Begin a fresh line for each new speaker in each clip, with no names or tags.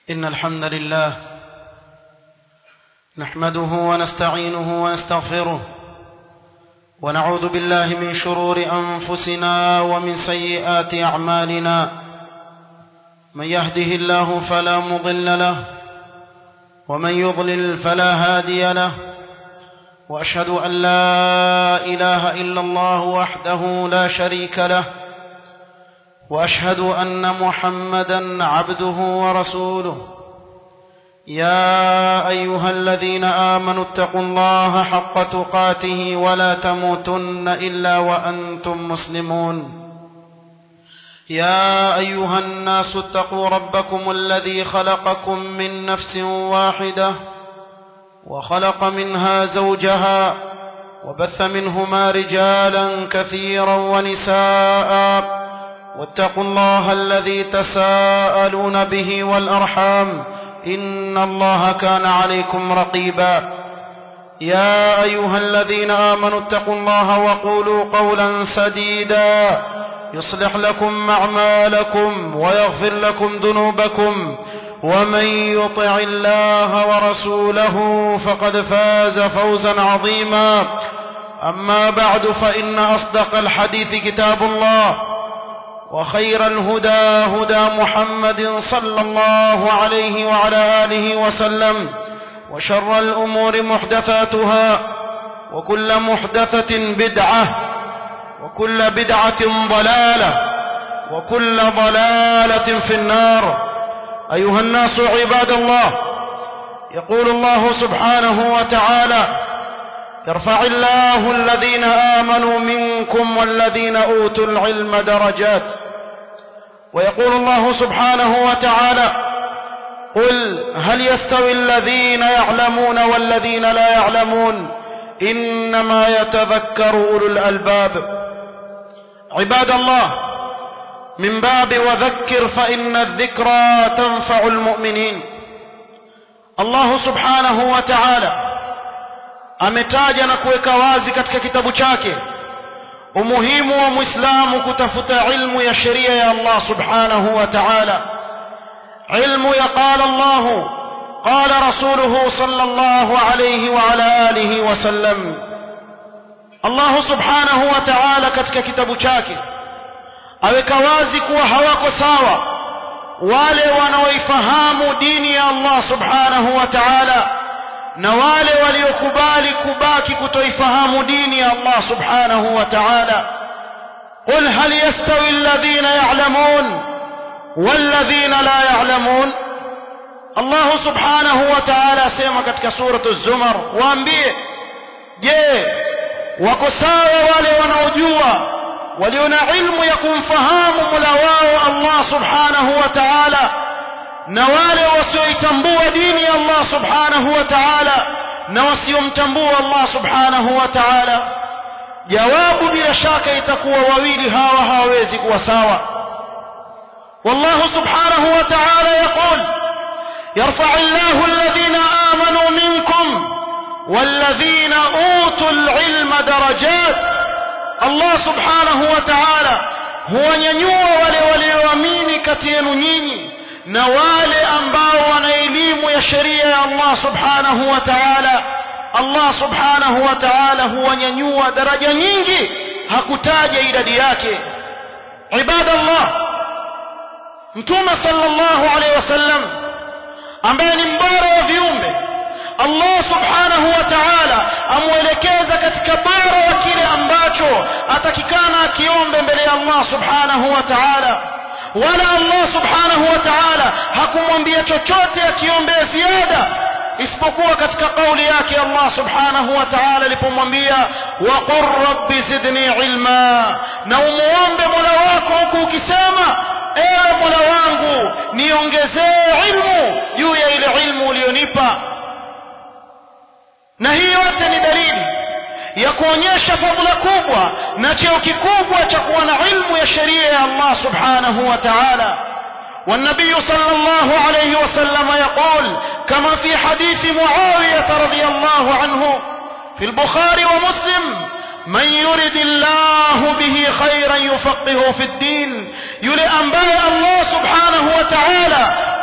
إن الحمد لله نحمده ونستعينه ونستغفره ونعوذ بالله من شرور أنفسنا ومن سيئات أعمالنا من يهده الله فلا مضل له ومن يضلل فلا هادي له وأشهد أن لا إله إلا الله وحده لا شريك له واشهد ان محمدا عبده ورسوله يا ايها الذين امنوا اتقوا الله حق تقاته ولا تموتن الا وانتم مسلمون يا ايها الناس اتقوا ربكم الذي خلقكم من نفس واحده وخلق منها زوجها وبث منهما رجالا كثيرا ونساء واتقوا الله الذي تساءلون به والأرحام إن الله كان عليكم رقيبا يا أيها الذين آمنوا اتقوا الله وقولوا قولا سديدا يصلح لكم أعمالكم ويغفر لكم ذنوبكم ومن يطع الله ورسوله فقد فاز فوزا عظيما أما بعد فإن أصدق الحديث كتاب الله وخير الهدى هدى محمد صلى الله عليه وعلى آله وسلم وشر الأمور محدثاتها وكل محدثة بدعة وكل بدعة ضلالة وكل ضلالة في النار أيها الناس عباد الله يقول الله سبحانه وتعالى يرفع الله الذين آمنوا منكم والذين أوتوا العلم درجات ويقول الله سبحانه وتعالى قل هل يستوي الذين يعلمون والذين لا يعلمون إنما يتذكر أولو الألباب عباد الله من باب وذكر فإن الذكرى تنفع المؤمنين الله سبحانه وتعالى ametaja na kuweka wazi katika kitabu chake umuhimu wa muislamu kutafuta ilmu ya sheria ya Allah subhanahu wa ta'ala ilmu ya qala Allah qala rasuluhu sallallahu alayhi wa ala alihi wa sallam Allah subhanahu wa ta'ala katika kitabu chake aweka wazi kuwa hawako sawa wale wanaoifahamu dini ya Allah subhanahu wa ta'ala na wale waliokubali kubaki kutoifahamu dini ya Allah subhanahu wa ta'ala قل هل يستوي الذين يعلمون والذين لا يعلمون الله سبحانه وتعالى سيما katika سورة الزمر waambie je wako sawa wale wanaojua walio na ilmu ya kumfahamu Mola wao Allah subhanahu wa ta'ala na wale wasioitambua dini ya Allah subhanahu wa ta'ala na wasiomtambua Allah subhanahu wa ta'ala jawabu bila shaka itakuwa wawili hawa hawawezi kuwa sawa والله سبحانه وتعالى يقول يرفع الله الذين آمنوا منكم والذين أوتوا العلم درجات الله سبحانه وتعالى هو ينيوى ولي ولي ومين كتين نيني na wale ambao wana elimu ya sheria ya Allah subhanahu wa ta'ala Allah subhanahu wa ta'ala huwanyanyua daraja nyingi hakutaja idadi yake ibadallah mtume sallallahu alaihi wasallam ambaye ni mbora wa viumbe Allah subhanahu wa ta'ala amwelekeza katika bora wa kile ambacho atakikana akiombe mbele ya Allah subhanahu wa ta'ala wala Allah subhanahu wa ta'ala hakumwambia chochote akiombea ziada isipokuwa katika kauli yake Allah subhanahu wa ta'ala alipomwambia wa qur rabbi zidni ilma na umuombe Mola wako huku ukisema ewe Mola wangu niongezee ilmu juu ya ile ilmu ulionipa na hii yote ni dalili ya kuonyesha fadhila kubwa na cheo kikubwa cha kuwa na ilmu ya sheria ya Allah subhanahu wa ta'ala والنبي صلى الله عليه وسلم يقول كما في حديث معاوية رضي الله عنه في البخاري ومسلم من يرد الله به خيرا يفقهه في الدين yule ambaye Allah subhanahu wa ta'ala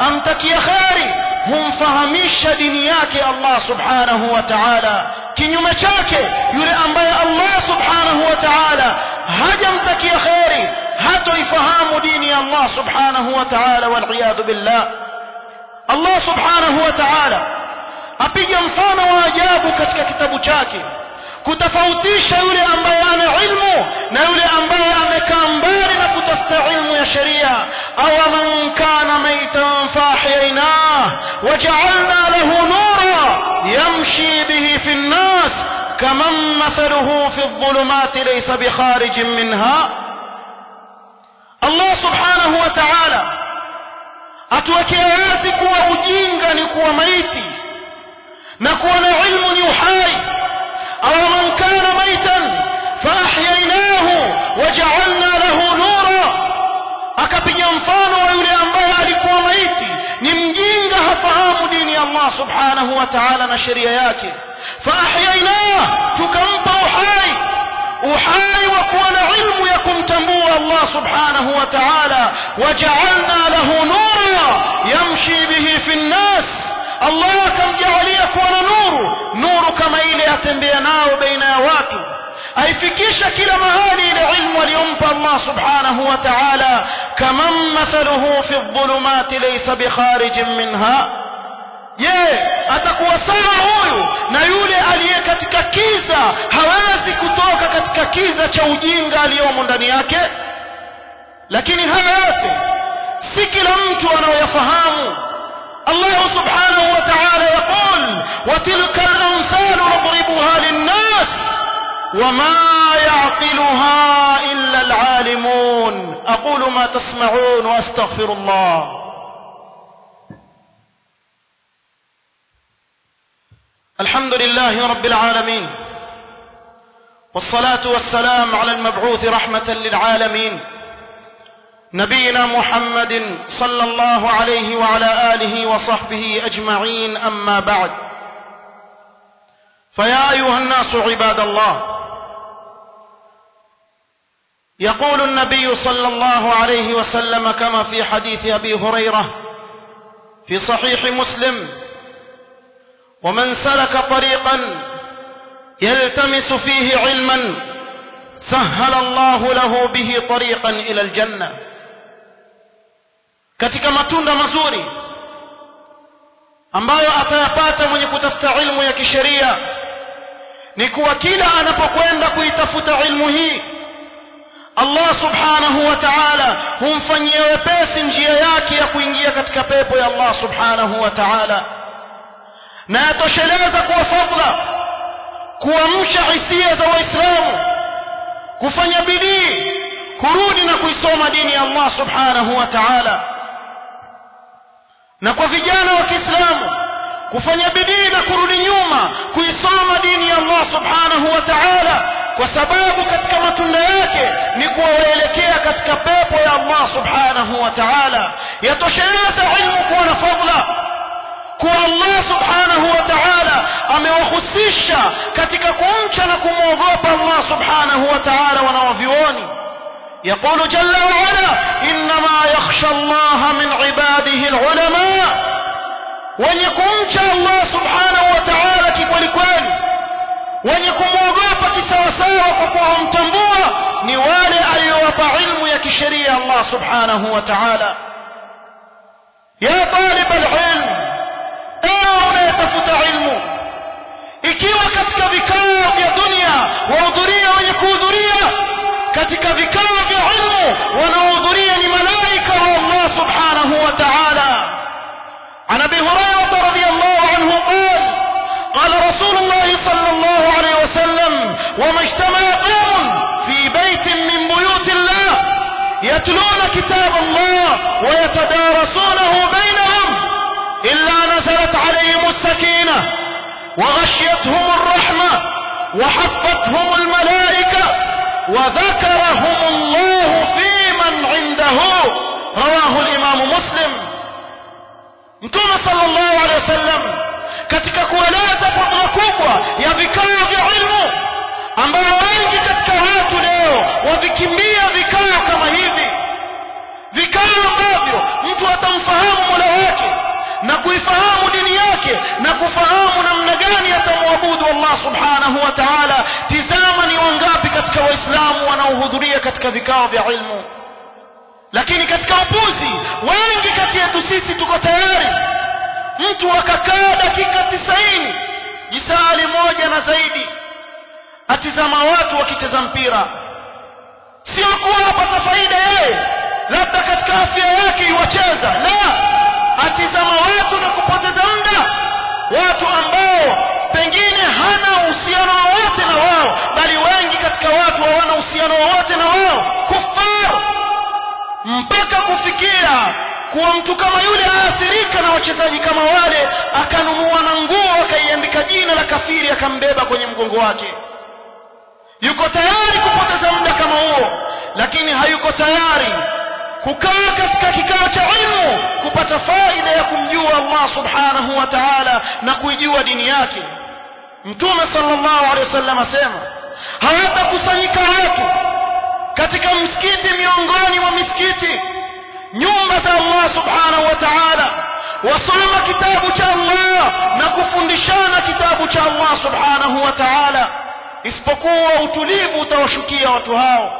amtakia kheri humfahamisha dini yake Allah subhanahu wa ta'ala kinyume chake yule ambaye Allah subhanahu wa ta'ala hajamtakia kheri hatoifahamu dini ya Allah subhanahu wa ta'ala wal billah Allah subhanahu wa ta'ala apiga mfano wa ajabu katika kitabu chake kutofautisha yule ambaye ana ilmu na yule ambaye amekaa mbali na kutafuta ilmu ya sheria au man kana maitan fahyaynahu waja'alna lahu nura yamshi bihi fi an-nas kaman mathaluhu fi adh-dhulumati laysa bikharijin minha Allah subhanahu wa ta'ala atuwekea wazi kuwa ujinga ni kuwa maiti na kuwa na ilmu ni uhai أو من كان ميتا فأحييناه وجعلنا له نورا akapiga mfano wa yule ambaye alikuwa maiti ni mjinga hafahamu dini ya Allah subhanahu wa ta'ala na sheria yake faahyainah tukampa uhai uhai wa kuwa na ilmu ya kumtambua Allah subhanahu wa ta'ala waja'alna lahu nura yamshi bihi fi an-nas Allah akamjalia kuwa na nuru nuru kama ile atembea nao baina ya watu aifikisha kila mahali ile ilmu aliyompa Allah subhanahu wa ta'ala kaman mathaluhu fi dhulumati laysa bikharijin minha je atakuwa sawa huyu na yule aliye katika kiza hawezi kutoka katika kiza cha ujinga aliyomo ndani yake lakini haya yote si kila mtu anayoyafahamu الله سبحانه وتعالى يقول وتلك الأمثال نضربها للناس وما يعقلها إلا العالمون أقول ما تسمعون وأستغفر الله الحمد لله رب العالمين والصلاة والسلام على المبعوث رحمة للعالمين نبينا محمد صلى الله عليه وعلى آله وصحبه أجمعين أما بعد فيا أيها الناس عباد الله يقول النبي صلى الله عليه وسلم كما في حديث أبي هريرة في صحيح مسلم ومن سلك طريقا يلتمس فيه علما سهل الله له به طريقا إلى الجنة katika matunda mazuri ambayo atayapata mwenye kutafuta ilmu ya kisheria ni kuwa kila anapokwenda kuitafuta ilmu hii Allah subhanahu wa ta'ala humfanyia wepesi njia yake ya kuingia katika pepo ya Allah subhanahu wa ta'ala na yatosheleza kuwa fadla kuamsha hisia za waislamu kufanya bidii kurudi na kuisoma dini ya Allah subhanahu wa ta'ala na kwa vijana wa Kiislamu kufanya bidii na kurudi nyuma kuisoma dini ya Allah subhanahu wa ta'ala kwa sababu katika matunda yake ni kuwaelekea katika pepo ya Allah subhanahu wa ta'ala yatosheleza ilmu kuwa na fadla kuwa Allah subhanahu wa ta'ala amewahusisha katika kumcha na kumwogopa Allah subhanahu wa ta'ala wanaovioni يقول جل وعلا إنما يخشى الله من عباده العلماء ونكمش الله سبحانه وتعالى كkwelikweli wenye kumwogopa kisawasawa kwa kuwa humtambua ni wale aliyowapa ilmu ya kisheria Allah subhanahu wa ta'ala ya talib alilm ewe unayetafuta ilmu ikiwa katika vikao vya dunia wahudhuria wenye kuhudhuria katika vikao vya ilmu wanaohudhuria ni malaika wa Allah subhanahu wa ta'ala عن ابي هريره رضي الله عنه قال قال رسول الله صلى الله عليه وسلم وما اجتمع قوم في بيت من بيوت الله يتلون كتاب الله ويتدارسونه بينهم الا نزلت عليهم السكينه وغشيتهم الرحمه وحفتهم الملائكه وذكرهم الله في من عنده رواه الامام مسلم mtume sallallahu alaihi wasallam katika kueleza fadhila kubwa ya vikao vya ilmu ambayo wengi katika watu leo wavikimbia vikao kama hivi vikao ambavyo mtu atamfahamu mola wake na kuifahamu dini yake na kufahamu namna gani atamwabudu Allah subhanahu wa ta'ala tizama ni wangapi katika waislamu wanaohudhuria katika vikao vya ilmu lakini katika upuzi wengi kati yetu sisi tuko tayari mtu akakaa dakika tisaini jisali moja na zaidi atizama watu wakicheza mpira sio kuwa apata faida yeye labda katika afya yake iwacheza la atizama watu na kupoteza muda watu ambao pengine hana uhusiano wowote na wao bali wengi katika watu hawana uhusiano wowote na wao kufar mpaka kufikia kuwa mtu kama yule aathirika na wachezaji kama wale akanunua na nguo akaiandika jina la kafiri akambeba kwenye mgongo wake yuko tayari kupoteza muda kama huo lakini hayuko tayari kukaa katika kikao cha ilmu kupata faida ya kumjua Allah subhanahu wa ta'ala na kuijua dini yake mtume sallallahu alaihi wasallam asema hawatakusanyika watu katika msikiti miongoni mwa misikiti nyumba za Allah subhanahu wa ta'ala wasoma kitabu cha Allah na kufundishana kitabu cha Allah subhanahu wa ta'ala isipokuwa utulivu utawashukia watu hao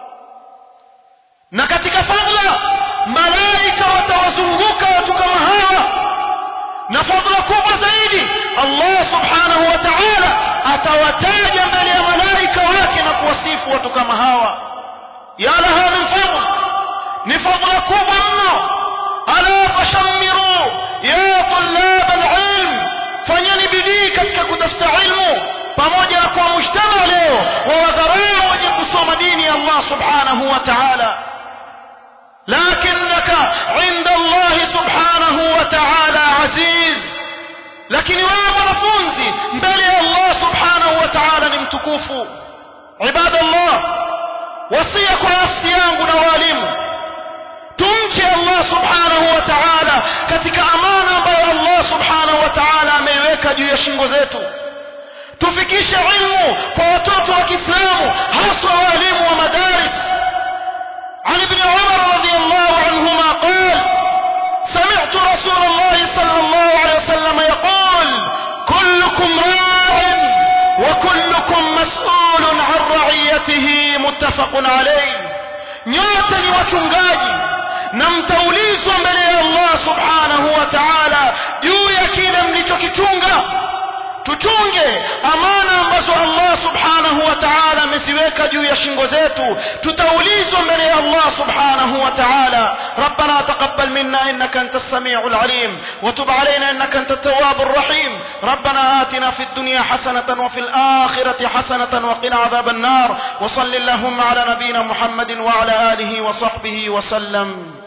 na katika fadla malaika watawazunguka watu kama hawa na fadla kubwa zaidi Allah subhanahu wa ta'ala atawataja mbele ya malaika wake na kuwasifu watu kama hawa ya laha min fadl ni fadla kubwa mno ala fashammiru ya tulab alilm fanyeni bidii katika kutafuta ilmu pamoja na kuwa mujtama leo wawadharau wenye kusoma dini ya Allah subhanahu wa ta'ala لكنك عند الله سبحانه وتعالى عزيز lakini wewe mwanafunzi mbele ya Allah subhanahu wa ta'ala ni mtukufu ibadallah wasia kwa nafsi yangu na walimu tumche Allah subhanahu wa ta'ala katika amana ambayo Allah subhanahu wa ta'ala ameiweka juu ya shingo zetu tufikishe ilmu kwa watoto wa Kiislamu haswa walimu wa madaris عن ابن عمر رضي الله عنهما قال سمعت رسول الله صلى الله عليه وسلم يقول كلكم راع وكلكم مسؤول عن رعيته متفق عليه nyote ni wachungaji na mtaulizwa mbele ya Allah subhanahu wa ta'ala juu ya kile mlichokichunga tuchunge amana ambazo Allah subhanahu wa ta'ala ameziweka juu ya shingo zetu tutaulizwa mbele ya Allah subhanahu wa ta'ala ربنا تقبل منا انك انت السميع العليم وتب علينا انك انت التواب الرحيم ربنا آتنا في الدنيا حسنة وفي الآخرة حسنة وقنا عذاب النار وصل اللهم على نبينا محمد وعلى آله وصحبه وسلم